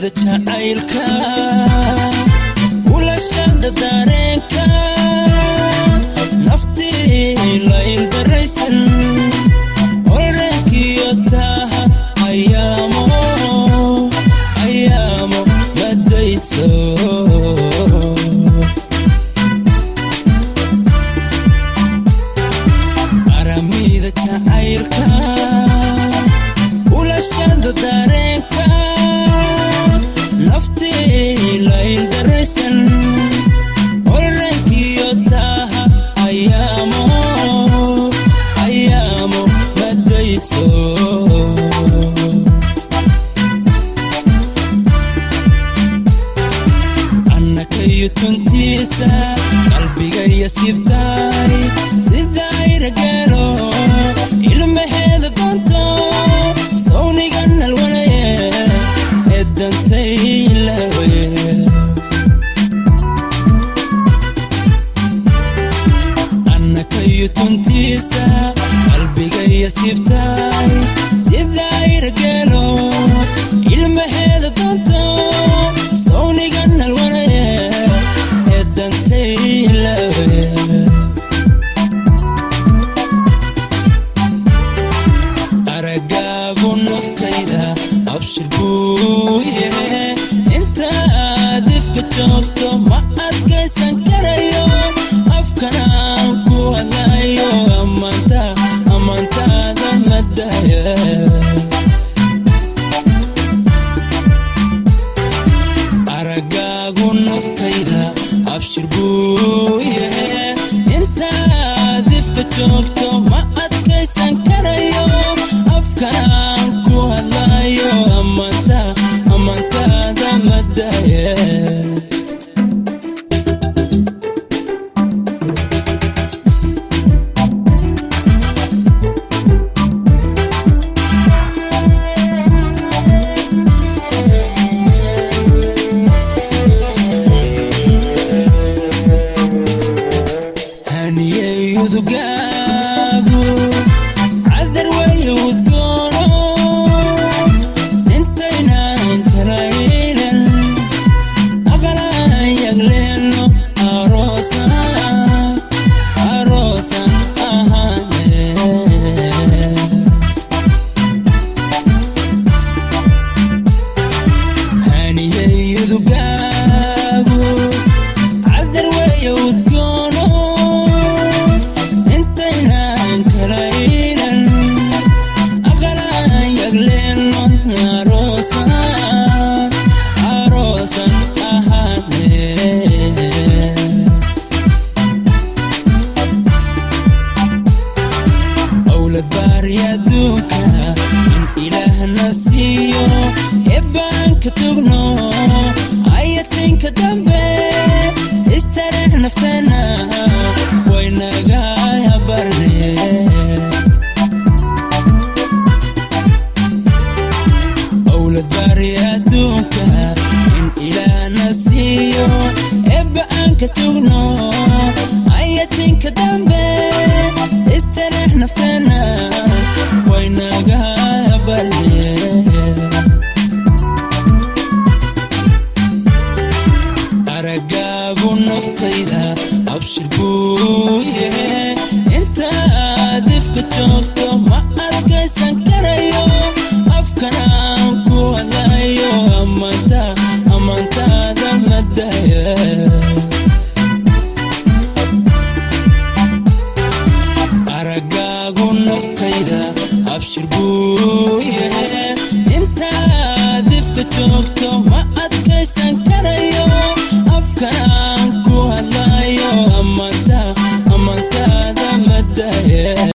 aramida jacaylka ulashada dareenka naftii la ildaraysan orankiyo taaha ayaamo ayaamo madayso aramida jacaylka ulashada dareenka naftii la ildaraysan orankiyo taaha ayaamo ayaamo madayso annakayo tuntiisa qalbigaya sibtaay sidayragalo ilmaheeda doonto sawniga nalwanaye ee dantaylawe annakayo tuntiisa qalbigaya sibtaay sidayragalo ilmaheeda doonto sawniga nalwanaye ee dantaylawe aragaagu naftayda abshir buu yahe intaad ifka joogto ma adkaysan karayo afkanaan ku hadlayo ammaanta ammaantaada madaya aragaagu naftayda abshir buu yahe intaad ifka joogto ma adkaysan karayo afkanaan ku hadlayo ammaanta ammaantaada madaya haniyeyudugaagu cadar weeye udgoono intaynaan kalaynan aqalaan yagleeno aroosan aroosan ahaane haniyeyudugaagu cadar weeye udgoono intaynaan kalaynan aqalaan yagleeno aroosan aroosan ahaane owlad baari adduunka in ilaahna siiyo eebbaanka tugno ayatinka dambe istareex nafteena waynaga barne owlad baari adduunka in ilaahna siiyo eebbaanka tugno ayatinka dambe istareex nafteena waynaga barne aragaagu naftayda abshir buu yahe intaad ifka joogto ma adkaysan karayo afkanaan ku hadlayo ammaanta ammaantaada madaya aragaagu naftayda abshir buu yahe intaad ifka joogto ma adkaysan karayo